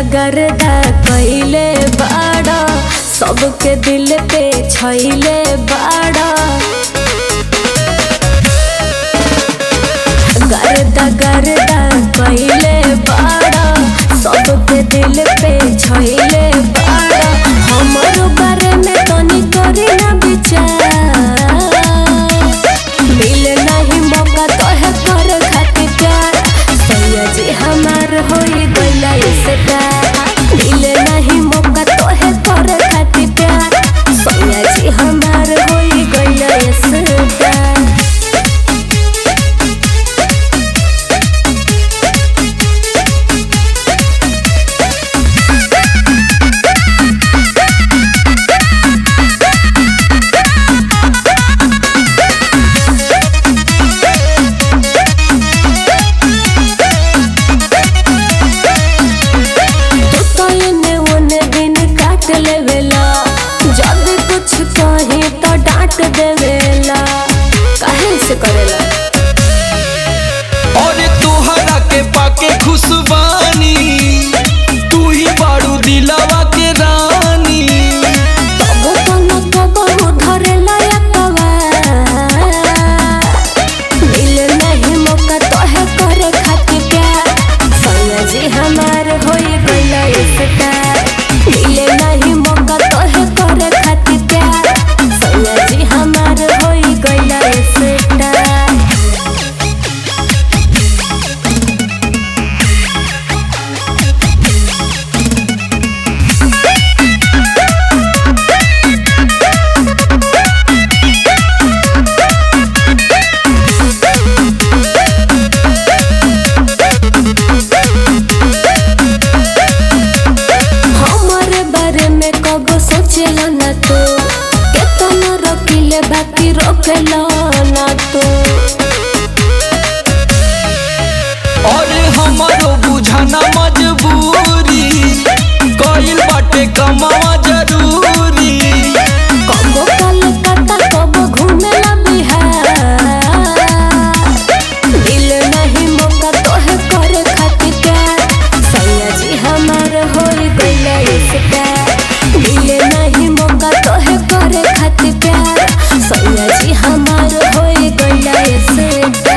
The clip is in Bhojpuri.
गर्दा कैले बाड़ा सबके दिल पे छैले बाड़ा गर्दा गर्दा कैले बाड़ा सबके दिल पे छैले बाड़ा हमरो बारे में तनी करी ना विचार मिले नहीं मौका तोहे कर खातिर प्यार सैया जी हमार होई गइला इससे प्यार मिले नहीं मौका तोहे कर खातिर प्यार सैया जी हमार होई गइला इससे प्यार तू तो एने ओने दिन काट लेवेला जब कुछ कहे तो डांट देवेला काहे से करेला और तोहरा के पाके खुशबानी तू ही बाड़ू दिलावा के रानी तबो कोनो कबो धरेला यतवा मिले नहीं मौका तोहे करे खातिर प्यार सैया जी हमार होई गइला इसका मिले नहीं मौका तोहे करे खातिर प्यार सैया जी हमार होई गइला इसका हमारे बारे में कब सोचेला ना तो केतना रोकिले बाकी रोकेला ना तो और हमारो बुझाना मजबूरी कइल बाटे कमावा जरूरी कबो कलकत्ता कबो घूमेला बिहार दिल नहीं मौका तोहे करे खातिर प्यार सैया जी हमार होई गइला इसका दिल नहीं मौका तोहे करे खातिर प्यार सैया जी हमार होई गइला इसका